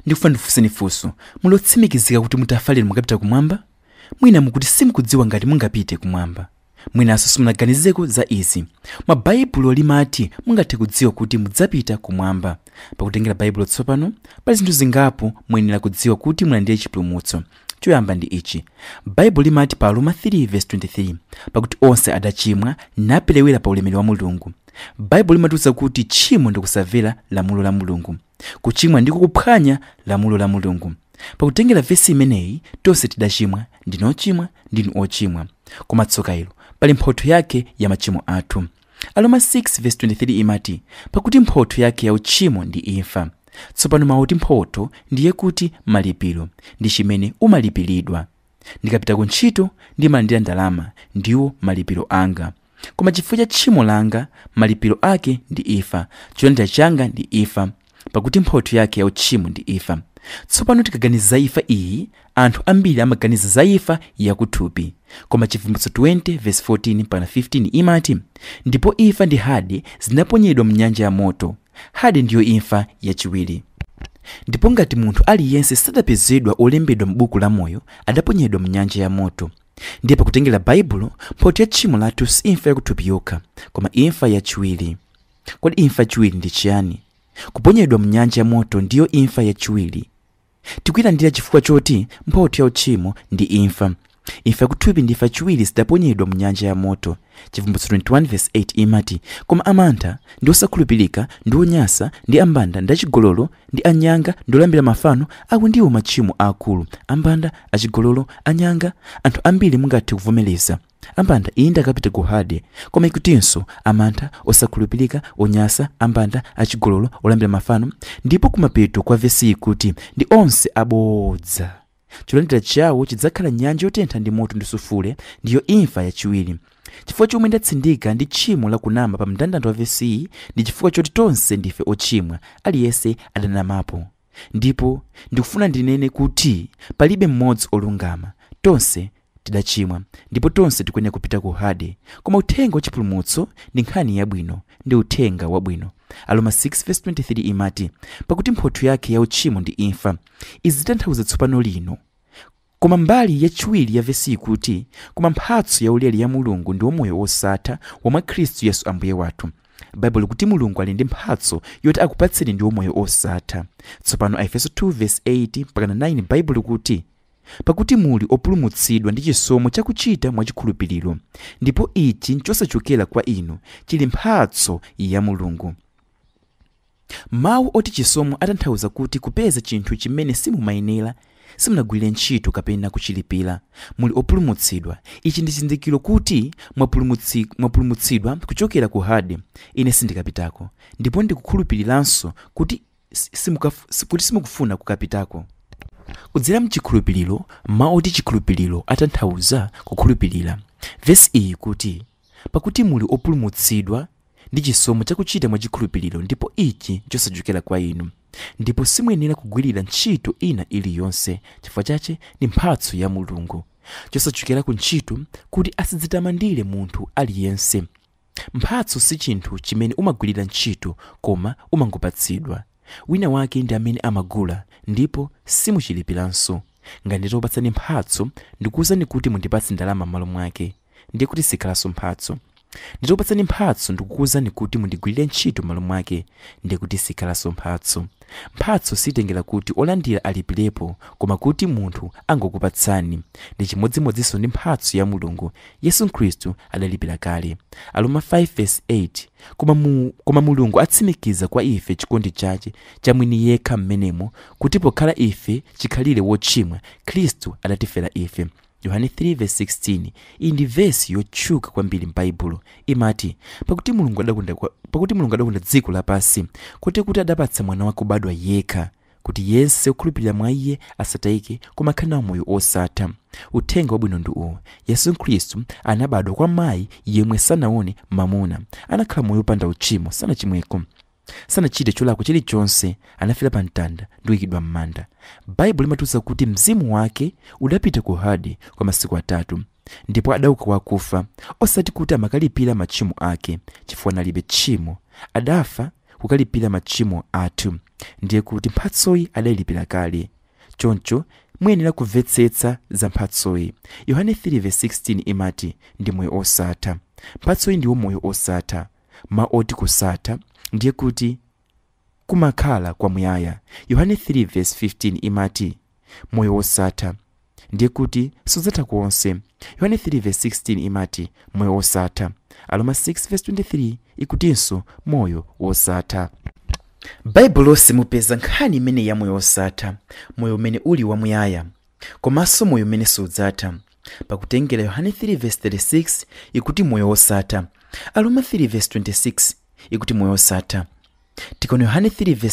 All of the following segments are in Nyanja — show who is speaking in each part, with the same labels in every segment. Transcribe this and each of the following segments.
Speaker 1: ndikufuna ndifunseni funso muli otsimikizika kuti mutafa lero mukapita kumwamba mwina mukuti simukudziwa ngati mungapite kumwamba mwinanso simunaganizeko za izi mwa baibulo limati mungathe kudziwa kuti mudzapita kumwamba pakutengera baibulo tsopano pali zinthu zingapo muyenera kudziwa kuti mulandire chipulumutso choyamba ndi ichi baibulo limati pa roma 3:23 pakuti onse adachimwa naperewera pa ulemerero wa mulungu baibulo limatiwuza kuti tchimo ndi kusamvera lamulo la mulungu kuchimwa ndiko kuphwanya lamulo la mulungu pakutengera vesi imeneyi tonse tidachimwa ndinu ochimwa ndinu ochimwa koma tsoka ilo pali mphotho yake ya machimo athu aroma 6:23 imati pakuti mphotho yake ya uchimo ndi imfa tsopano mauti mphotho ndiye kuti malipiro ndi chimene umalipiridwa ndikapita ku ntchito ndimalandira ndalama ndiwo malipiro anga koma chifukwa cha tchimo langa malipiro ake ndi imfa cholandira changa ndi imfa pakuti mphotho yake ya uchimo ndi imfa tsopano tikaganiza za imfa iyi anthu ambiri amaganiza za imfa yakuthupi koma chivumbulutso 20:14 pana 15 imati ndipo imfa ndi hade zinaponyedwa mnyanja ya moto hade ndiyo imfa yachiwiri ndipo ngati munthu aliyense sadapezedwa olembedwa m'buku la moyo adaponyedwa mnyanja ya moto ndiye pakutengera baibulo mphotho ya tchimo lathu si imfa yakuthupi yokha koma imfa yachiwiri kodi imfa yachiwiri ndi chiyani kuponyedwa mnyanja ya moto ndiyo imfa yachiwiri tikuyilandira chifukwa choti mphotho ya uchimo ndi imfa imfa yakuthupi ndi imfa yachiwiri zidaponyedwa mnyanja ya moto chivumbulutso 21:8 imati koma amantha ndi osakhulupirika ndi onyasa ndi ambanda ndi achigololo ndi anyanga ndi olambira mafano awo ndiwo machimo aakulu ambanda achigololo anyanga anthu ambiri mungathe kuvomereza ambanda iyi ndakapita ku hade koma ikutinso amantha osakhulupirika onyasa ambanda achigololo olambira mafano ndipo kumapeto kwa vesiyi kuti ndi onse abodza cholandira chawo chidzakhala nyanja yotentha ndi moto ndi sufule ndiyo imfa yachiwiri chifukwa chomwe ndatsindika ndi tchimo lakunama pa mndandanda wa vesiyi ndi chifukwa choti tonse ndife ochimwa aliyense adanamapo ndipo ndikufuna ndinene kuti palibe mmodzi olungama tonse tidachimwa ndipo tonse tikuyenera kupita ku hade koma uthenga wachipulumutso ndi nkhani yabwino ndi uthenga wabwino aroma 6:23 imati pakuti mphotho yake ya uchimo ndi imfa izi zitanthauza tsopano lino koma mbali yachiwiri ya vesi ikuti koma mphatso yaulere ya mulungu ndi wamoyo wosatha womwe khristu yesu ambuye wathu baibulo kuti mulungu ali ndi mphatso yoti akupatseni ndi wamoyo osatha tsopano aefeso 2:8 mpakana 9 baibulo kuti pakuti muli opulumutsidwa ndi chisomo chakuchita mwachikhulupiriro ndipo ichi nchosachokera kwa inu chili mphatso ya mulungu mawu oti chisomo atanthauza kuti kupeza chinthu chimene simumayenera simunagwirire ntchito kapena kuchilipira muli opulumutsidwa ichi ndi chizindikiro kuti mwapulumutsi- mwapulumutsidwa kuchokera ku hade ine sindikapitako ndipo ndikukhulupiriranso kuti si- simukaf- si- kuti simukufuna kukapitako kudzera mchikhulupiriro mawu oti chikhulupiriro atanthauza kukhulupirira vesi iyi kuti pakuti muli opulumutsidwa ndi chisomo chakuchita mwachikhulupiriro ndipo ichi chosachokera kwa inu ndipo simuyenera kugwirira ntchito ina iliyonse chifukwa chache ndi mphatso ya mulungu chosachokera ku ntchito kuti asidzitamandire munthu aliyense mphatso si chinthu chimene umagwirira ntchito koma umangopatsidwa wina wake ndi amene amagula ndipo simuchilipiranso ngati nditopatsani mphatso ndikuwuzani kuti mundipatse ndalama m'malo mwake ndiye kuti sikhalanso mphatso nditopatsani mphatso ndikukuwuzani kuti mundigwirire ntchito m'malo mwake ndiye kuti sikhalanso mphatso mphatso sitengera kuti olandira alipirepo koma kuti munthu angokupatsani ndi chimodzimodzinso ndi mphatso ya mulungu yesu khristu adalipira kale aroma 5:8 koma, mu, koma mulungu atsimikiza kwa ife chikondi chache cha mwini yekha mmenemo kuti pokhala ife chikhalire wochimwa khristu adatifera ife yohane 3:16 iyi ndi vesi yotchuka kwambiri m'baibulo imati pakuti mulungu adakonda kwa- pakuti mulungu adakonda dziko lapansi kuti kuti adapatsa mwana wake kubadwa yekha kuti yense okhulupirira mwa iye asatayike koma akhale nawo moyo osatha uthenga wabwino ndi uwu yesu khristu anabadwa kwa mayi yemwe sanaone mamuna anakhala moyo opanda uchimo sanachimweko sanachite cholakwa chilichonse anafera pa mtanda ndi kuyikidwa m'manda baibulo limatiwuza kuti mzimu wake udapita ku hade kwa masiku atatu ndipo adauka wakufa osati kuti amakalipira machimo ake chifukwa analibe tchimo adafa kukalipira machimo athu ndiye kuti mphatsoyi adayilipira kale choncho muyenera kumvetsetsa za mphatsoyi yohane 3:16 imati ndi moyo osatha mphatsoyi ndiwo moyo osatha ma oti kusatha ndiye kuti kumakhala kwamuyaya yohane 3:15 imati moyo osatha ndiye kuti sudzatha konse yohane 3:16 imati moyo osatha aroma 6:23 ikutinso moyo wosatha baibulo lonse mupeza nkhani imene ya moyo wosatha moyo umene uli wamuyaya komanso moyo umene sudzatha pakutengera yohane 3:36 ikuti moyo wosatha aroma 3:26 ikuti moyo wosatha tikaona yohane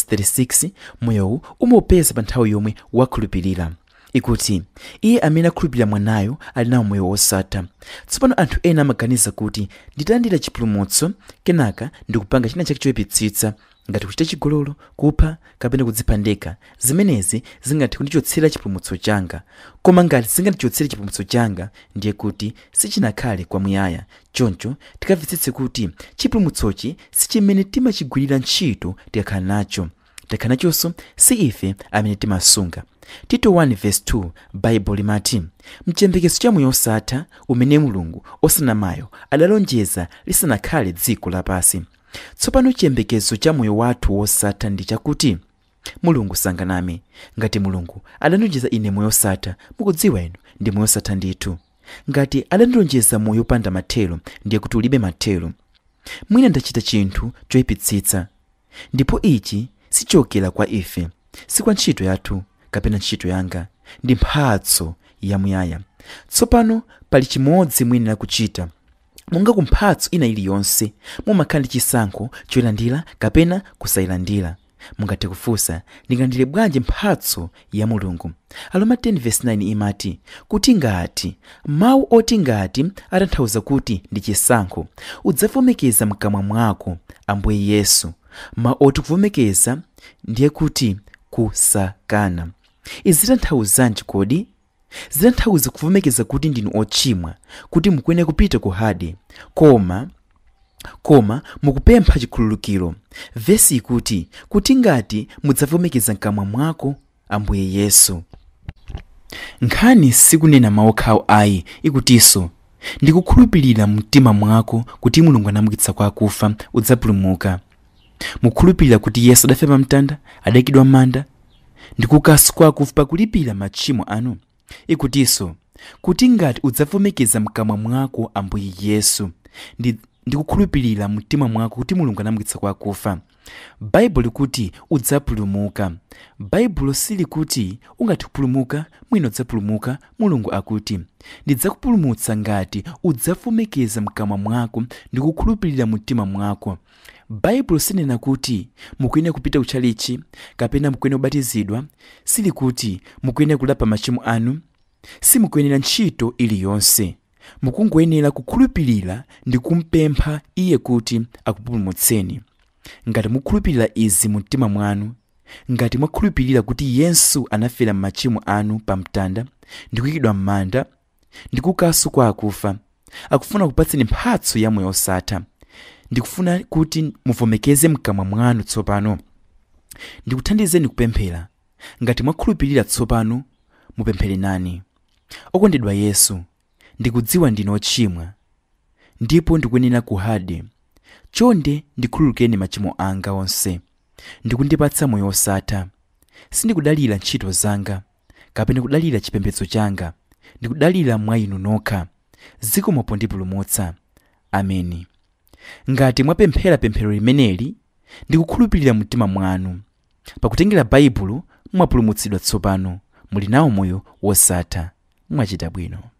Speaker 1: 3:36 moyowu umaupeza pa nthawi yomwe wakhulupirira ikuti iye amene akhulupirira mwanayo ali nawo moyo wosatha tsopano anthu ena amaganiza kuti nditalandira chipulumutso kenaka ndikupanga china chake choyipitsitsa ngati kuchita chigololo kupha kapena kudzipha ndekha zimenezi zingathe kundichotsera chipulumutso changa koma ngati zingandichotsere chipulumutso changa ndiye kuti sichinakhale kwamuyaya choncho tikamvetsetse kuti chipulumutsochi si chimene timachigwirira ntchito tikakhala nacho tikakhala nachonso si ife amene timasunga tito 1:2 baibulo limati mchiyembekezo cha moyo osatha umene mulungu osanamayo adalonjeza lisanakhale dziko lapansi tsopano chiyembekezo cha moyo wathu wosatha ndi chakuti mulungu sanganame ngati mulungu adandilonjeza ine moyo osatha mukudziwa inu ndi moyo osatha ndithu ngati adandilonjeza moyo opanda mathelo ndiye kuti ulibe mathelo mwina ndachita chinthu choyipitsitsa ndipo ichi sichokera kwa ife si kwa ntchito yathu kapena ntchito yanga ndi mphatso yamuyaya tsopano pali chimodzi muyenera kuchita monga ku mphatso ina iliyonse mumakhala ndi chisankho choyilandira kapena kusayilandira mungathe kufunsa ndingalandire bwanji mphatso ya mulungu aroma 10:9 imati kuti ngati mawu oti ngati atanthauza kuti ndi chisankho udzavomekeza mkamwa mwako ambuye yesu mawu oti kuvomekeza ndiye kuti kusakana izi zitanthauzanji kodi zitanthauza kuvomekeza kuti ndinu ochimwa kuti mukuyenera kupita ku hade koma koma mukupempha chikhululukiro vesi ikuti kuti ngati mudzavomekeza mkamwa mwako ambuye yesu nkhani sikunena mawu okhawo ayi ikutinso ndikukhulupirira mtima mwako kuti mulungu anamukitsa kwa akufa udzapulumuka mukhulupirira kuti yesu adafa pa mtanda adayikidwa m'manda ndikukanso kwa akufa pakulipira machimo anu ikutinso kuti ngati udzavomekeza mkamwa mwako ambuye yesu ndi ndikukhulupirira mtima mwako kuti mulungu anamukitsa kwa akufa baibulo likuti udzapulumuka baibulo silikuti ungathe kupulumuka mwina udzapulumuka mulungu akuti ndidzakupulumutsa ngati udzavomekeza mkamwa mwako ndi kukhulupirira mtima mwako baibulo sinena kuti mukuyenera kupita kutchalichi kapena mukuyenera kubatizidwa silikuti mukuyenera kulapa machimo anu simukuyenera ntchito iliyonse mukungoyenera kukhulupirira ndi kumpempha iye kuti akupulumutseni ngati mukhulupirira izi mu mtima mwanu ngati mwakhulupirira kuti yesu anafera m'machimo anu pa mtanda ndi kuyikidwa m'manda ndi kukanso kwa akufa akufuna kupatseni mphatso ya moyo osatha ndikufuna kuti muvomekeze mkamwa mwanu tsopano ndikuthandizeni kupemphera ngati mwakhulupirira tsopano mupemphere nani okondedwa yesu ndikudziwa ndine ochimwa ndipo ndikuyenera ku hade chonde ndikhululukeni machimo anga onse ndikundipatsa moyo osatha sindikudalira ntchito zanga kapena kudalira chipembedzo changa ndikudalira mwa inu nokha zikomo pondipulumutsa ameni ngati mwapemphera pemphero limeneli ndikukhulupirira mtima mwanu pakutengera baibulo mwapulumutsidwa tsopano muli nawo moyo wosatha mwachita bwino